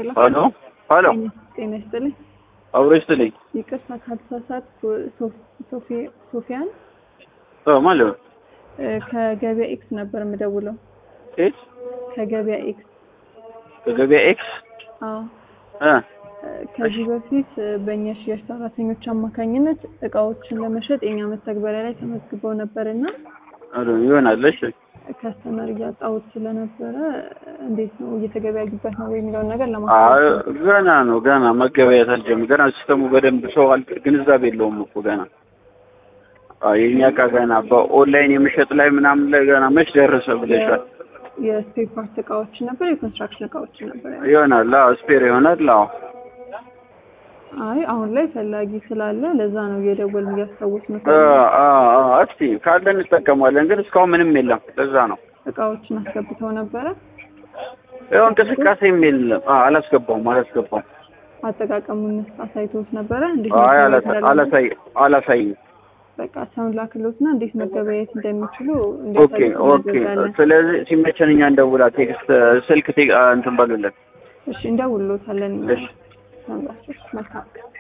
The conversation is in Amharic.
ሄሎ ሄሎ ሄሎ ጤና ይስጥልኝ። አብሮ ይስጥልኝ። ይቅርታ ካልተሳሳት ሶፊያን ኦ ማለት ነው። እ፣ ከገበያ ኤክስ ነበር የምደውለው። ኤክስ ከገበያ ኤክስ ከገበያ ኤክስ አዎ። እ እ፣ ከዚህ በፊት እ፣ በእኛ ሽያጭ ሰራተኞች አማካኝነት እቃዎችን ለመሸጥ የኛ መተግበሪያ ላይ ተመዝግበው ነበር እና አዶ ይሆናል። እሺ ከስተመር እያጣሁት ስለነበረ እንዴት ነው እየተገበያዩበት ነው ወይ የሚለውን ነገር አይ ለማለት ገና ነው ገና መገበያየት አልጀመረም። ገና ሲስተሙ በደንብ ሰው አል ግንዛቤ የለውም እኮ ገና። አይ የኛ እቃ ገና በኦንላይን የመሸጥ ላይ ምናምን ላይ ገና መች ደረሰ ብለሻል። የስፔር ፓርት እቃዎችን ነበር የኮንስትራክሽን እቃዎችን ነበር ያለው። ይሆናል። አዎ ስፔር ይሆናል። አዎ አይ አሁን ላይ ፈላጊ ስላለ ለዛ ነው እየደወልን እያስታወስ ነው። አ አ አ እስቲ ካለ እንጠቀማለን፣ ግን እስካሁን ምንም የለም። ለዛ ነው እቃዎችን አስገብተው ነበረ። ያው እንቅስቃሴም የለም። አ አላስገባውም አላስገባውም። አጠቃቀሙን አሳይቶት ነበረ። እንዴት አይ መገበያየት አላሳ- እንዳለበት? አላሳይ አላሳይም። በቃ ሰውን ላክሎትና እንዴት መገበያየት እንደሚችሉ ኦኬ ኦኬ። እንዲያሳዩት ስለዚህ ሲመቸን እኛ እንደውላ ቴክስት ስልክ ቴ- እንትን በሉልን። እሺ እንደውሎታለን። እሺ መልካም